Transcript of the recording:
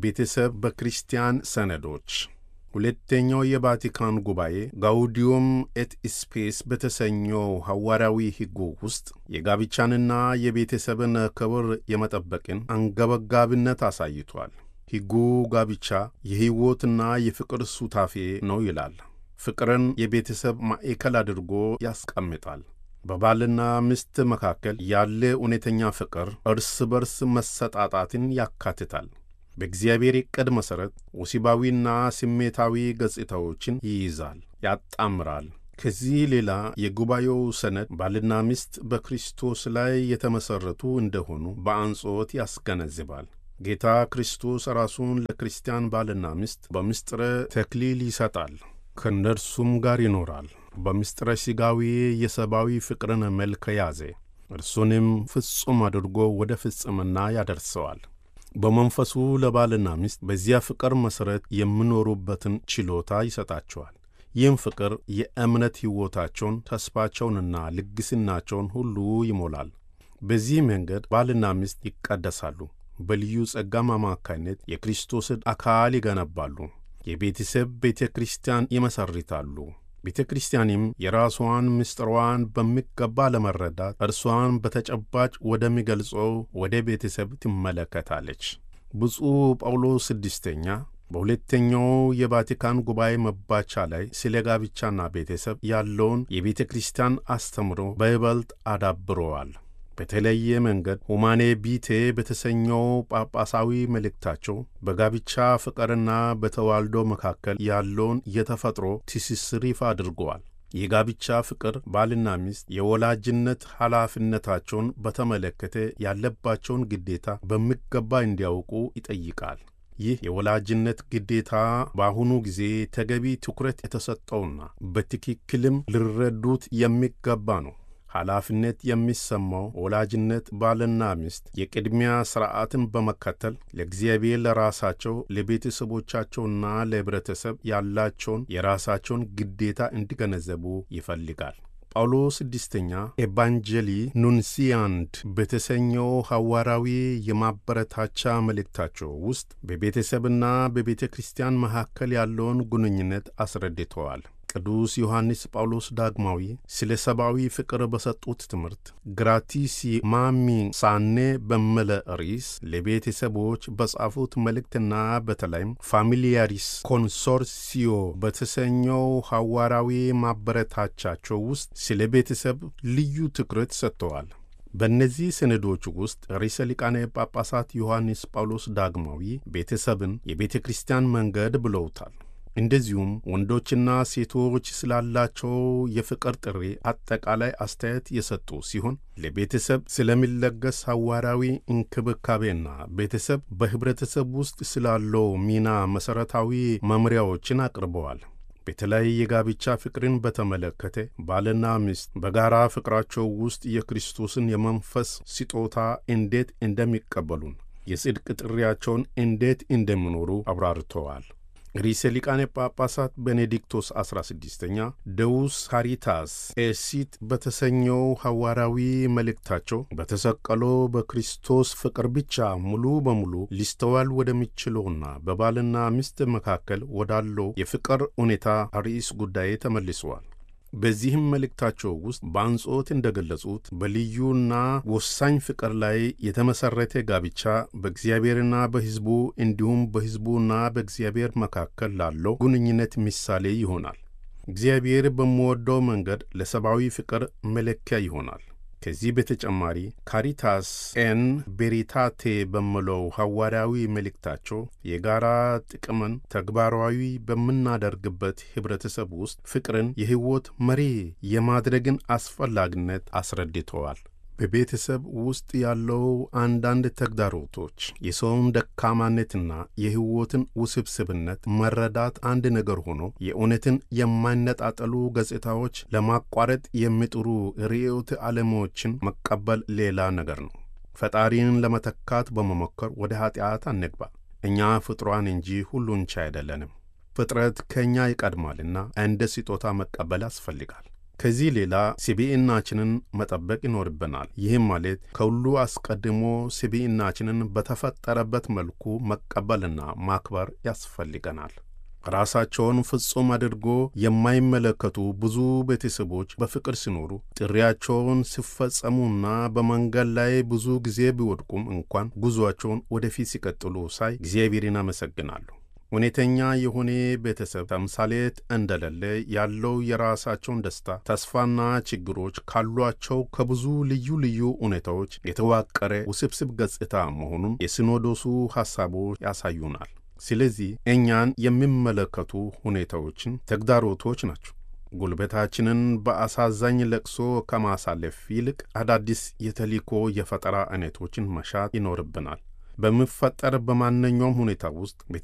ቤተሰብ በክርስቲያን ሰነዶች ሁለተኛው የቫቲካን ጉባኤ ጋውዲዮም ኤት ስፔስ በተሰኘው ሐዋርያዊ ሕጉ ውስጥ የጋብቻንና የቤተሰብን ክብር የመጠበቅን አንገበጋቢነት አሳይቷል። ሕጉ ጋብቻ የሕይወትና የፍቅር ሱታፌ ነው ይላል። ፍቅርን የቤተሰብ ማዕከል አድርጎ ያስቀምጣል። በባልና ሚስት መካከል ያለ እውነተኛ ፍቅር እርስ በርስ መሰጣጣትን ያካትታል። በእግዚአብሔር ዕቅድ መሠረት ወሲባዊና ስሜታዊ ገጽታዎችን ይይዛል፣ ያጣምራል። ከዚህ ሌላ የጉባኤው ሰነድ ባልና ሚስት በክርስቶስ ላይ የተመሠረቱ እንደሆኑ በአጽንዖት ያስገነዝባል። ጌታ ክርስቶስ ራሱን ለክርስቲያን ባልና ሚስት በምስጢረ ተክሊል ይሰጣል፣ ከእነርሱም ጋር ይኖራል። በምስጢረ ሥጋዊ የሰብአዊ ፍቅርን መልክ ያዘ፣ እርሱንም ፍጹም አድርጎ ወደ ፍጽምና ያደርሰዋል። በመንፈሱ ለባልና ሚስት በዚያ ፍቅር መሠረት የሚኖሩበትን ችሎታ ይሰጣቸዋል። ይህም ፍቅር የእምነት ሕይወታቸውን፣ ተስፋቸውንና ልግስናቸውን ሁሉ ይሞላል። በዚህ መንገድ ባልና ሚስት ይቀደሳሉ። በልዩ ጸጋም አማካይነት የክርስቶስን አካል ይገነባሉ። የቤተሰብ ቤተ ክርስቲያን ይመሰርታሉ። ቤተ ክርስቲያንም የራሷን ምስጢሯን በሚገባ ለመረዳት እርሷን በተጨባጭ ወደሚገልጸው ወደ ቤተሰብ ትመለከታለች። ብፁዕ ጳውሎስ ስድስተኛ በሁለተኛው የቫቲካን ጉባኤ መባቻ ላይ ስለ ጋብቻና ቤተሰብ ያለውን የቤተ ክርስቲያን አስተምሮ በይበልጥ አዳብረዋል። በተለየ መንገድ ሁማኔ ቢቴ በተሰኘው ጳጳሳዊ መልእክታቸው በጋብቻ ፍቅርና በተዋልዶ መካከል ያለውን የተፈጥሮ ትስስር ይፋ አድርገዋል። የጋብቻ ፍቅር ባልና ሚስት የወላጅነት ኃላፊነታቸውን በተመለከተ ያለባቸውን ግዴታ በሚገባ እንዲያውቁ ይጠይቃል። ይህ የወላጅነት ግዴታ በአሁኑ ጊዜ ተገቢ ትኩረት የተሰጠውና በትክክልም ሊረዱት የሚገባ ነው። ኃላፊነት የሚሰማው ወላጅነት ባልና ሚስት የቅድሚያ ሥርዓትን በመከተል ለእግዚአብሔር፣ ለራሳቸው፣ ለቤተሰቦቻቸውና ለኅብረተሰብ ያላቸውን የራሳቸውን ግዴታ እንዲገነዘቡ ይፈልጋል። ጳውሎስ ስድስተኛ ኤቫንጀሊ ኑንሲያንድ በተሰኘው ሐዋርያዊ የማበረታቻ መልእክታቸው ውስጥ በቤተሰብና በቤተ ክርስቲያን መካከል ያለውን ግንኙነት አስረድተዋል። ቅዱስ ዮሐንስ ጳውሎስ ዳግማዊ ስለ ሰብአዊ ፍቅር በሰጡት ትምህርት ግራቲሲ ማሚ ሳኔ በመለ ርዕስ ለቤተሰቦች በጻፉት መልእክትና በተለይም ፋሚሊያሪስ ኮንሶርሲዮ በተሰኘው ሐዋርያዊ ማበረታቻቸው ውስጥ ስለ ቤተሰብ ልዩ ትኩረት ሰጥተዋል። በእነዚህ ሰነዶች ውስጥ ርዕሰ ሊቃነ ጳጳሳት ዮሐንስ ጳውሎስ ዳግማዊ ቤተሰብን የቤተ ክርስቲያን መንገድ ብለውታል። እንደዚሁም ወንዶችና ሴቶች ስላላቸው የፍቅር ጥሪ አጠቃላይ አስተያየት የሰጡ ሲሆን ለቤተሰብ ስለሚለገስ ሐዋርያዊ እንክብካቤና ቤተሰብ በኅብረተሰብ ውስጥ ስላለው ሚና መሠረታዊ መምሪያዎችን አቅርበዋል። በተለይ የጋብቻ ፍቅርን በተመለከተ ባልና ሚስት በጋራ ፍቅራቸው ውስጥ የክርስቶስን የመንፈስ ስጦታ እንዴት እንደሚቀበሉን የጽድቅ ጥሪያቸውን እንዴት እንደሚኖሩ አብራርተዋል። ርዕሰ ሊቃነ ጳጳሳት ቤኔዲክቶስ 16ኛ ደውስ ካሪታስ ኤሲት በተሰኘው ሐዋርያዊ መልእክታቸው በተሰቀለው በክርስቶስ ፍቅር ብቻ ሙሉ በሙሉ ሊስተዋል ወደሚችለውና በባልና ሚስት መካከል ወዳለው የፍቅር ሁኔታ ርዕስ ጉዳይ ተመልሰዋል። በዚህም መልእክታቸው ውስጥ በአጽንዖት እንደገለጹት በልዩና ወሳኝ ፍቅር ላይ የተመሠረተ ጋብቻ በእግዚአብሔርና በሕዝቡ እንዲሁም በሕዝቡና በእግዚአብሔር መካከል ላለው ግንኙነት ምሳሌ ይሆናል። እግዚአብሔር በሚወደው መንገድ ለሰብአዊ ፍቅር መለኪያ ይሆናል። ከዚህ በተጨማሪ ካሪታስ ኤን ቤሪታቴ በሚለው ሐዋርያዊ መልእክታቸው የጋራ ጥቅምን ተግባራዊ በምናደርግበት ኅብረተሰብ ውስጥ ፍቅርን የሕይወት መሪ የማድረግን አስፈላጊነት አስረድተዋል። በቤተሰብ ውስጥ ያለው አንዳንድ ተግዳሮቶች የሰውን ደካማነትና የሕይወትን ውስብስብነት መረዳት አንድ ነገር ሆኖ የእውነትን የማይነጣጠሉ ገጽታዎች ለማቋረጥ የሚጥሩ ርዕዮተ ዓለሞችን መቀበል ሌላ ነገር ነው። ፈጣሪን ለመተካት በመሞከር ወደ ኀጢአት አንግባ። እኛ ፍጥሯን እንጂ ሁሉን ቻይ አይደለንም። ፍጥረት ከእኛ ይቀድማልና እንደ ስጦታ መቀበል ያስፈልጋል። ከዚህ ሌላ ስብዕናችንን መጠበቅ ይኖርብናል። ይህም ማለት ከሁሉ አስቀድሞ ስብዕናችንን በተፈጠረበት መልኩ መቀበልና ማክበር ያስፈልገናል። ራሳቸውን ፍጹም አድርጎ የማይመለከቱ ብዙ ቤተሰቦች በፍቅር ሲኖሩ ጥሪያቸውን ሲፈጸሙና በመንገድ ላይ ብዙ ጊዜ ቢወድቁም እንኳን ጉዞአቸውን ወደፊት ሲቀጥሉ ሳይ እግዚአብሔርን አመሰግናለሁ። እውነተኛ የሆነ ቤተሰብ ተምሳሌት እንደሌለ ያለው የራሳቸውን ደስታ፣ ተስፋና ችግሮች ካሏቸው ከብዙ ልዩ ልዩ ሁኔታዎች የተዋቀረ ውስብስብ ገጽታ መሆኑን የሲኖዶሱ ሐሳቦች ያሳዩናል። ስለዚህ እኛን የሚመለከቱ ሁኔታዎችን ተግዳሮቶች ናቸው። ጉልበታችንን በአሳዛኝ ለቅሶ ከማሳለፍ ይልቅ አዳዲስ የተልእኮ የፈጠራ አይነቶችን መሻት ይኖርብናል። በሚፈጠር በማንኛውም ሁኔታ ውስጥ